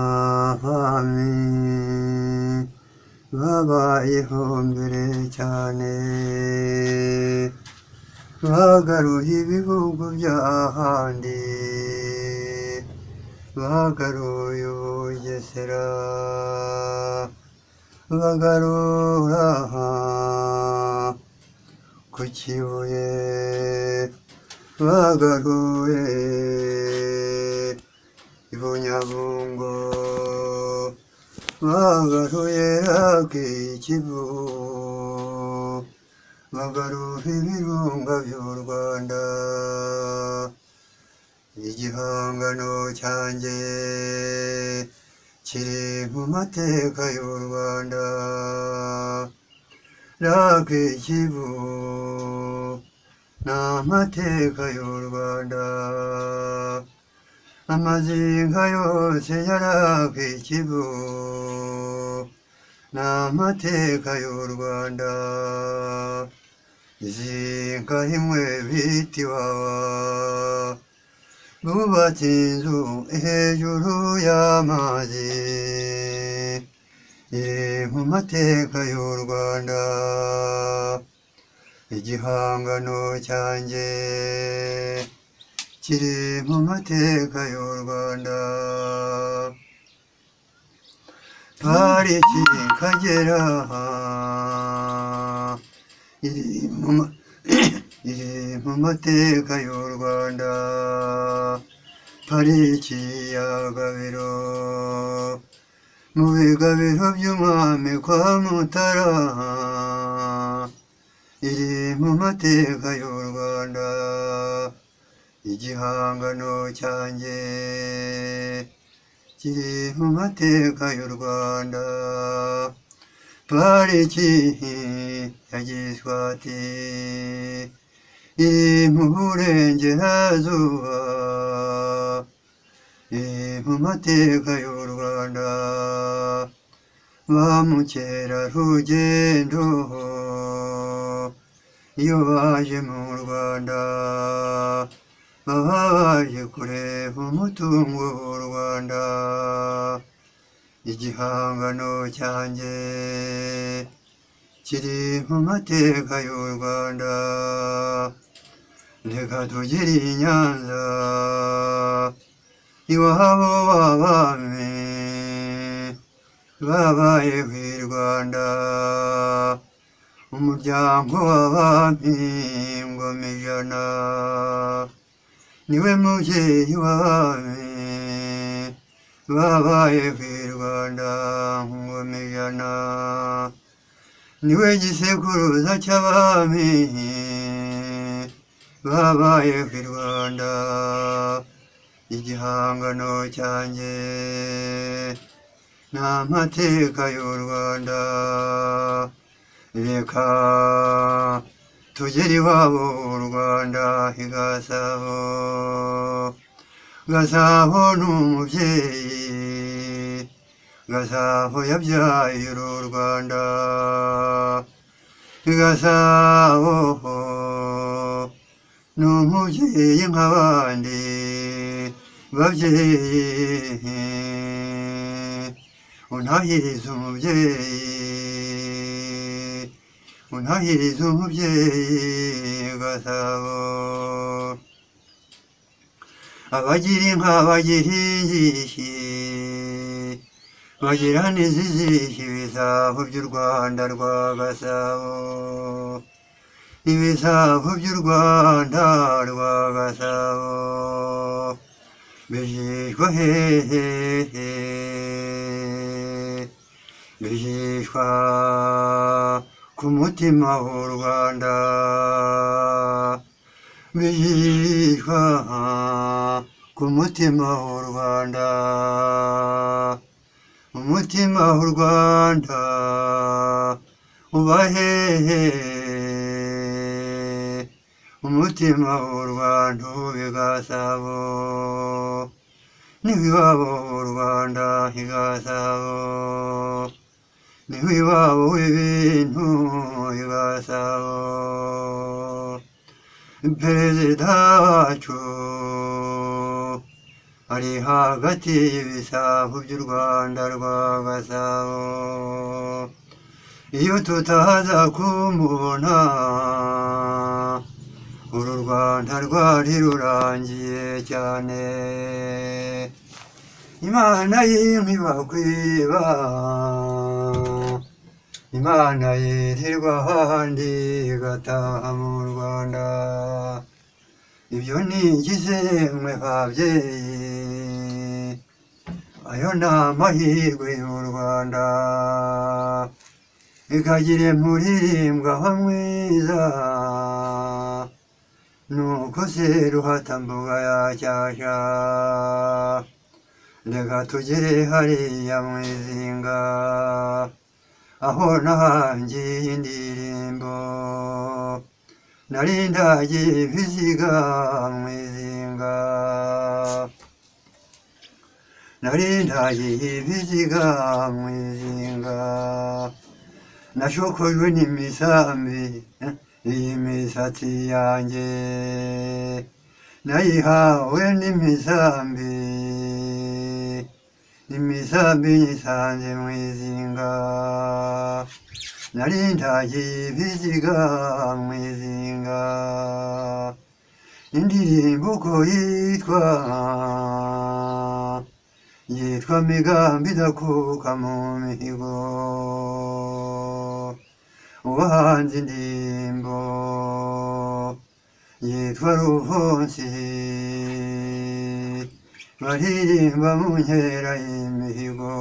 abavamyi babayeho mbere cyane bagaruye ibihugu by'ahandi bagaruye ubugesera bagarura aha ku kibuye bagaruye i bunyabungo bagaruye akikivu bagaruha ibirunga by'u rwanda igihangano cyanjye kiri mu mateka y'u rwanda rakikivu ni amateka y'u rwanda amazinga yose yarakikivu ni amateka y'u rwanda izinga imwe bita iwawa bubatse inzu hejuru y'amazi iri mu mateka y'u rwanda igihangano cyanjye kiri mu mateka y'u rwanda pariki y'akagera iri mu ma- iri mu mateka y'u rwanda pariki ya gabiro mu bigabiro by'umwami kwa mutara iri mu mateka y'u rwanda igihangano cyanjye kiri mu mateka y'u rwanda pariki ya giswati iri mu burengerazuba iri mu mateka y'u rwanda ba mukerarugendo iyo baje mu rwanda baba baje kureba umutungo w'u rwanda igihangano cyanjye kiri mu mateka y'u rwanda reka tugire i nyanza iwabo w'abami babayeho i rwanda umuryango w'abami ingoma ijana niwe mubyeyi w'abami babayeho i rwanda ingoma ijana niwe gisekuruza cy'abami babayeho i rwanda igihangano cyanjye ni amateka y'u rwanda reka tugere iwabo u rwanda i gasabo gasabo ni umubyeyi gasabo yabyaye uru rwanda gasabo ni umubyeyi nk'abandi babyeyi unahiriza umubyeyi unahiriza umubyeyi gasabo abagira inka bagira injishi bagira n'izizishi ibisabo by'u rwanda rwa gasabo ibisabo by'u rwanda rwa gasabo bijishwa hehehe bijishwa ku mutima w'u rwanda bijishwa ku mutima w'u rwanda umutima w'u rwanda uba hehe umutima w'u rwanda uba i gasabo n'iwabo w'u rwanda i gasabo n'iwabo w'ibintu i gasabo perezida wacu ari hagati y'ibisambu by'u rwanda rwa gasabo iyo tutaza kumubona uru rwanda rwari rurangiye cyane imana y'inkibagwiba imana yirirwa ahandi igataha mu rwanda ibyo ni mwe babyeyi ayo ni amahirwe y'u rwanda ikagire muririmbwa ho mwiza nuko se ruhatambuga ya cyashya reka tugere hariya mu izinga aho nahangiye indirimbo nari ndagiye ibiziga mu izinga nari ndagiye ibiziga mu izinga nashokojwe n'imisambi eh, iyi misatsi yanjye nayihawe n'imisambi imisambi nyisanze mu izinga nari ndagiye ibiziga mu izinga indirimbo uko yitwa yitwa migambi idakuka mu mihigo uwahanze indirimbo yitwa ruhonsi baririmba mu nkera y'imihigo